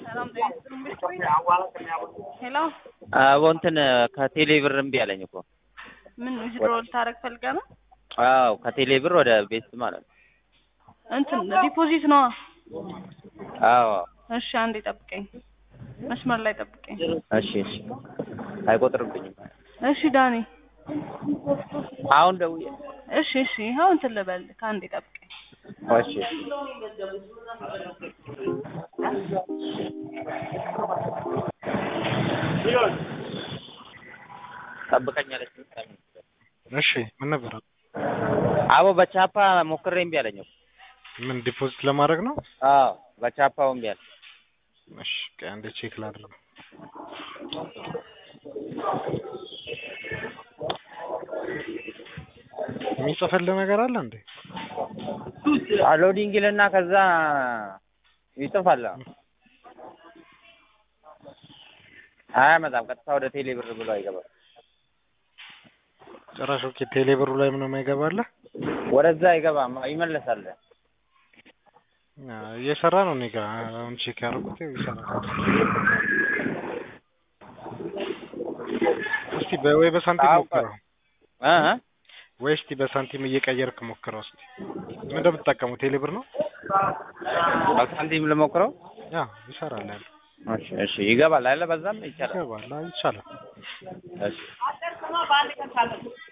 ሰላም ጤና ይስጥልኝ። ሄሎ አቦ እንትን ከቴሌ ብር እምቢ አለኝ እኮ። ምን ዊዝድሮ ልታረግ ፈልገህ ነው? አዎ ከቴሌ ብር ወደ ቤት ማለት ነው። እንትን ዲፖዚት ነዋ። አዎ እሺ አንዴ ጠብቀኝ፣ መስመር ላይ ጠብቀኝ። እሺ እሺ አይቆጥርብኝም። እሺ ዳኒ፣ አሁን ደውዬ እሺ እሺ፣ ይኸው እንትን ልበል፣ ከአንዴ ጠብቀኝ። እሺ ጠብቀኛለች። እሺ ምን ነበር? አቦ በቻፓ ሞክሬ እምቢ አለኝ እኮ። ምን ዲፖዚት ለማድረግ ነው? አዎ በቻፓው እምቢ አለ። እሺ ቆይ አንዴ ቼክ ላድርግ። የሚጽፍልህ ነገር አለ እንዴ? ሎዲንግ ይልና ከዛ ይጽፋል። አያመጣም። ቀጥታ ወደ ቴሌ ብር ብሎ አይገባም። ጭራሽ ኦኬ፣ ቴሌ ብሩ ላይ ምንም አይገባልህ? ወደዛ አይገባም፣ ይመለሳል። አዎ፣ እየሰራ ነው። እኔ ጋር አሁን ቼክ ያደረኩት ይኸው ይሰራል። እስቲ በ- ወይ በሳንቲም አዎ፣ ሞክረው እ እ ወይ እስቲ በሳንቲም እየቀየርክ ሞክረው እስቲ። ምን እንደምትጠቀመው ቴሌ ብር ነው? ሳንቲም ልሞክረው። ያ ይሰራል ያለ እሺ እሺ፣ ይገባል አይደለ? በዛም ይቻላል። ይገባል። አዎ፣ ይቻላል። እሺ